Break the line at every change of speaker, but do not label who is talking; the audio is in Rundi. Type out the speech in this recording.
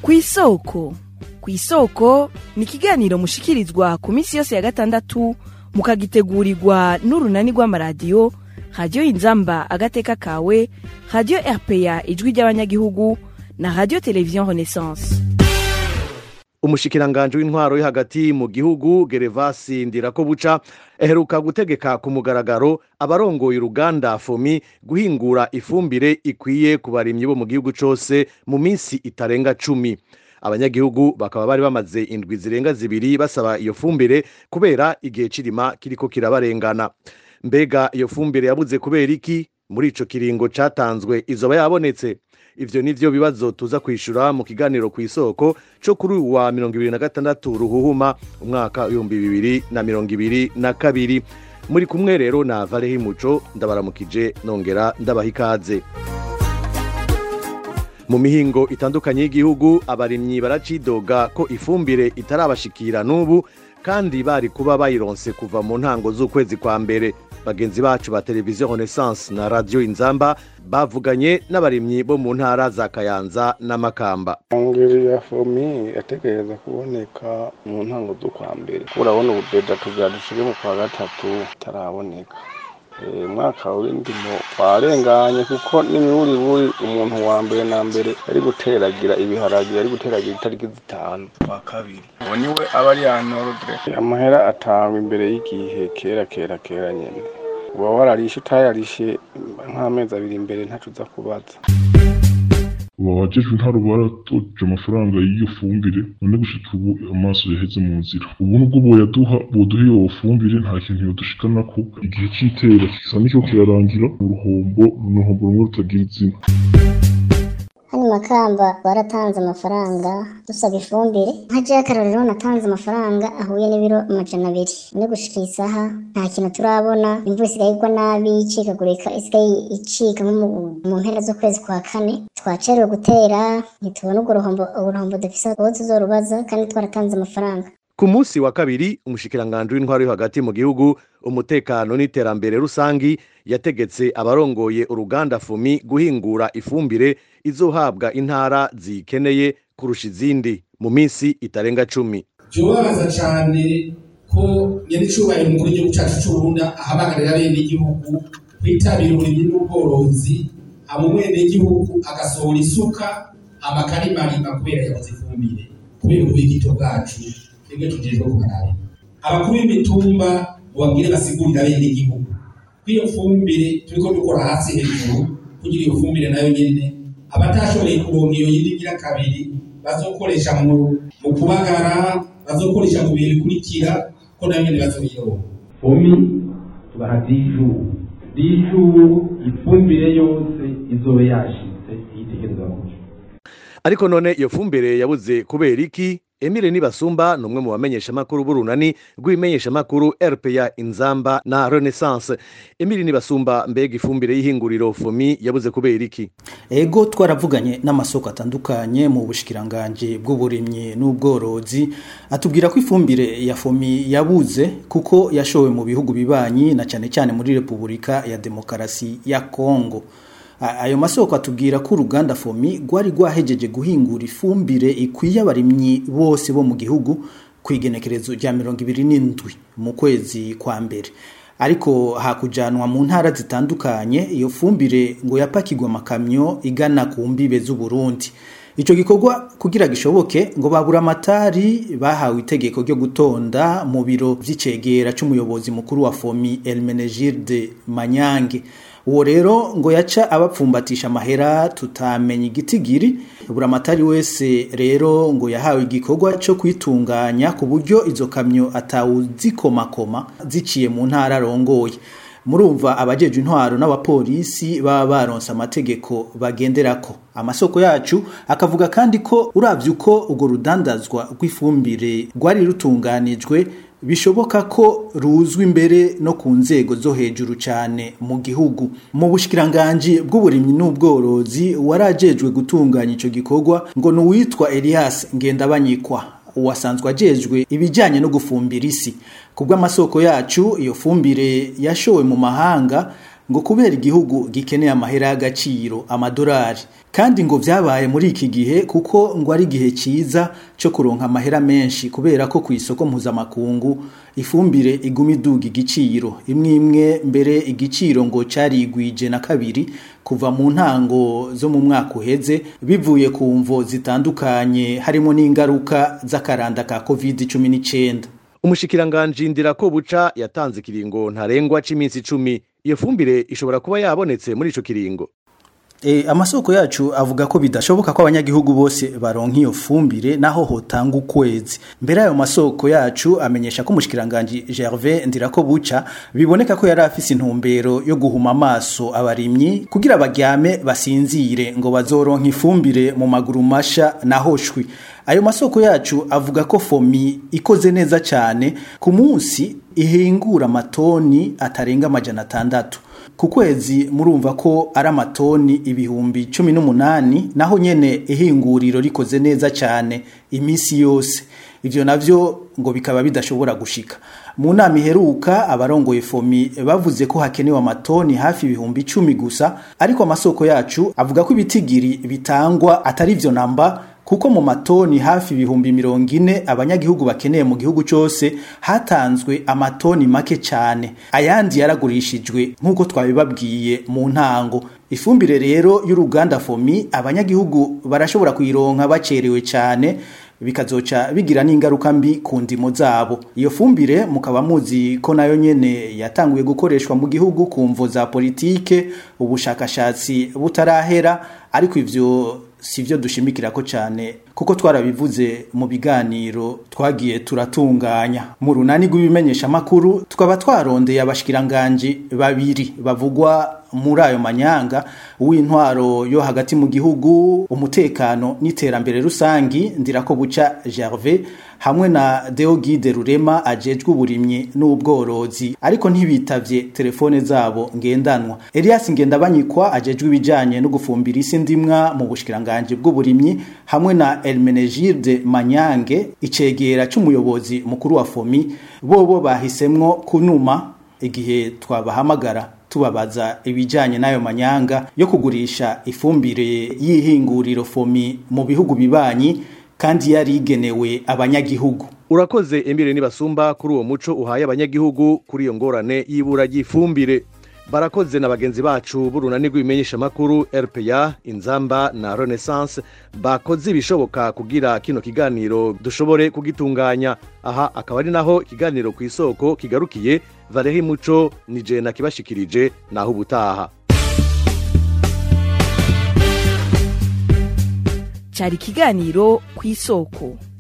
kw'isoko kw'isoko ni ikiganiro mushikirizwa ku minsi yose ya gatandatu mukagitegurirwa n'urunani rw'amaradiyo radiyo inzamba agateka kawe radiyo rpa ijwi ry'abanyagihugu na radiyo televiziyo renaissance
umushikiranganje w'intwaro yo hagati mu gihugu gerevasi ndirakobuca aheruka gutegeka ku mugaragaro abarongoye uruganda fomi guhingura ifumbire ikwiye ku barimyi bo mu gihugu cose mu minsi itarenga cumi abanyagihugu bakaba bari bamaze indwi zirenga zibiri basaba iyo fumbire kubera igihe cirima kiriko kirabarengana mbega iyo fumbire yabuze kubera iki muri ico kiringo catanzwe izoba yabonetse ivyo nivyo bibazo tuza kwishura mu kiganiro ku isoko co kuri uyu wa mirongo ibiri na gatandatu ruhuhuma umwaka w'ibihumbi bibiri na mirongo ibiri na kabiri muri kumwe rero na varehi muco ndabaramukije nongera ndabaha ikaze mu mihingo itandukanye y'igihugu abarimyi baracidoga ko ifumbire itarabashikira n'ubu kandi bari kuba bayironse kuva mu ntango z'ukwezi kwa mbere bagenzi bacu ba televiziyo renaissance na radiyo inzamba bavuganye n'abarimyi bo mu ntara za kayanza n'amakamba
ingeri ya fomi yategereza kuboneka mu ntango z'ukwa mbere urabona ubudeda tugira dushire mu kwa gatatu itaraboneka umwaka w'indimo warenganye kuko n'imiburiburi umuntu wa mbere na mbere yari guteragira ibiharage yari guteragira itariki zitanu kwa kabiri uwo niwe aba ari yanordre amahera atangwa imbere y'igihe kera kera kera nyene uba wararishe utayarishe nk'amezi abiri imbere ntaco uza kubaza
abajejwe intaro baratoje amafaranga y'iyo fumbire none gushika ubu amaso yaheze mu nzira ubu nubwo boyaduha boduha iyo fumbire nta kintu yodushikanako igihe c'itera kisa n'icyo kirarangira uruhombo uruhombo rumwe rutagira izina
hano makamba baratanze amafaranga dusaba ifumbire nka j'akarorero natanze amafaranga ahuye n'ibiro amajana abiri no gushika isaha nta kintu turabona imvura isigaye igwa nabi icikagurika isigaye icika nko mu mpera z'ukwezi kwa kane twacerewe gutera ntitubona urwo ruhombo uruhombo dufise aho tuzorubaza kandi twaratanze amafaranga
ku munsi wa kabiri umushikiranganje w'intwaro yo hagati mu gihugu umutekano n'iterambere rusangi yategetse abarongoye uruganda fumi guhingura ifumbire izohabwa intara zikeneye kurusha izindi mu minsi itarenga cumi
vyobabaza cane ko nyaricubahiro umukuru w'igihugu cacu c'uburundi ahamagarira bene igihugu kwitabira uburimyi n'ubworozi hama umwenegihugu agasohora isuka amakarimarima kubera yabuze ifumbire kubera ububigito bwacu twebwe tujejwe kubaraba abakuru b'imitumba mubabwire basigurira bene igihugu ko iyo fumbire turiko dukora hasi hejuru kugira iyo fumbire nayo nyene abatashoboye kuronka iyo yindi ngira kabiri bazokoresha mu kubagara bazokoresha mu bihe bikurikira ko nayo nyene bazoyironka
fomi tubaha dijuru dijuru ifumbire yose izobe yashitse yitegereza kuja
ariko none iyo fumbire yabuze kubera iki Emile Nibasumba ni umwe mu bamenyeshamakuru b'urunani rw'ibimenyeshamakuru RPA Inzamba na Renaissance. Emile Nibasumba mbega ifumbire y'ihinguriro FOMI yabuze kubera iki?
Ego twaravuganye n'amasoko atandukanye mu bushikiranganje bw'uburimyi n'ubworozi atubwira ko ifumbire ya FOMI yabuze kuko yashowe mu bihugu bibanyi na cyane cyane muri Repubulika ya Demokarasi ya Kongo. ayo masoko atubwira ko uruganda fomi rwari rwahejeje guhingura ifumbire ikwiye abarimyi bose bo mu gihugu ku igenekerezo rya mirongo ibiri n'indwi mu kwezi kwa mbere ariko hakujanwa mu ntara zitandukanye iyo fumbire ngo yapakirwe amakamyo igana ku mbibe z'uburundi icyo gikorwa kugira gishoboke ngo babura amatari bahawe itegeko ryo gutonda mu biro by'icegera cy'umuyobozi mukuru wa fomi elmenegilde manyange uwo rero ngo yaca abapfumbatisha amahera tutamenya igitigiri buri amatari wese rero ngo yahawe igikorwa cyo kwitunganya ku buryo izo kamyo atawuzikomakoma ziciye mu ntara arongoye murumva abajeje intwaro n'abapolisi baba baronse amategeko bagenderako amasoko yacu akavuga kandi ko uravye uko urwo rudandazwa rw'ifumbire rwari rutunganijwe bishoboka ko ruzwi imbere no ku nzego zo hejuru cyane mu gihugu mu bushikiranganje bw'uburimyi n'ubworozi warajejwe gutunganya ico gikorwa ngo nuwitwa Elias Ngendabanyikwa uwasanzwe ajejwe ibijyanye no gufumbira isi ku bw'amasoko yacu iyo fumbire yashowe mu mahanga ngo kubera igihugu gikeneye amahera y'agaciro amadolari kandi ngo vyabaye muri iki gihe kuko ngo ari igihe ciza cyo kuronka amahera menshi kubera ko ku isoko mpuzamakungu ifumbire iguma iduga igiciro imwe imwe mbere igiciro ngo carigwije na kabiri kuva mu ntango zo mu mwaka uheze bivuye ku mvo zitandukanye harimo n'ingaruka z'akaranda ka covid cumi n'icyenda
umushikiranganji ndirako buca yatanze ikiringo ntarengwa c'iminsi icumi iyo fumbire ishobora kuba yabonetse muri ico kiringo
E, amasoko yacu avuga ko bidashoboka ko abanyagihugu bose baronka iyo fumbire naho hotanga ukwezi mbere ayo masoko yacu amenyesha ko umushikiranganje Gervais Ndirako buca biboneka ko yari afise intumbero yo guhuma amaso abarimyi kugira baryame basinzire ngo bazoronka ifumbire mu maguru masha naho shwi ayo masoko yacu avuga ko fomi ikoze neza cyane ku munsi ihingura amatoni atarenga amajana atandatu ku kwezi murumva ko ari amatoni ibihumbi cumi n'umunani naho nyene ihinguriro rikoze neza cyane iminsi yose ivyo navyo ngo bikaba bidashobora gushika mu nama iheruka abarongoye fomi bavuze ko hakenewe amatoni hafi ibihumbi icumi gusa ariko amasoko yacu avuga ko ibitigiri bitangwa atari vyo namba kuko mu matoni hafi ibihumbi mirongo ine abanyagihugu bakeneye mu gihugu cyose hatanzwe amatoni make cyane ayandi yaragurishijwe nk'uko twabibabwiye mu ntango ifumbire rero y'uruganda fomi abanyagihugu barashobora kuyironka bacerewe cyane bikazoca bigira n'ingaruka mbi ku ndimo zabo iyo fumbire mukaba muzi ko nayo nyene yatanguye gukoreshwa mu gihugu ku mvo za politike ubushakashatsi butarahera ariko ivyo sivyo dushimikira ko cyane kuko twarabivuze mu biganiro twagiye turatunganya mu runani rw'ibimenyesha makuru tukaba twarondeye abashikiranganje babiri bavugwa muri ayo manyanga uw'intwaro yo hagati mu gihugu umutekano n'iterambere rusangi ndirako buca Gervais hamwe na Deogide Rurema ajejwe uburimyi n'ubworozi ariko ntibitavye telefone zabo ngendanwa Elias Ngendabanyikwa ajejwe ibijanye no gufumbira isi ndimwa mu bushikiranganje bw'uburimyi hamwe na Elmenegilde Manyange icegera c'umuyobozi mukuru wa Fomi bobo bahisemwo kunuma igihe twabahamagara tubabaza ibijanye n'ayo manyanga yo kugurisha ifumbire y'ihinguriro Fomi mu bihugu bibanyi kandi yari igenewe abanyagihugu
urakoze emile nibasumba kuri uwo muco uhaye abanyagihugu kuri iyo ngorane y'ibura ry'ifumbire barakoze na bagenzi bacu b'urunani rw'ibimenyesha makuru rpa inzamba na renaissance bakoze ibishoboka kugira kino kiganiro dushobore kugitunganya aha akaba ari naho ikiganiro ku isoko kigarukiye vareho imuco ni jena kibashikirije naho ubutaha
cyari ikiganiro ku isoko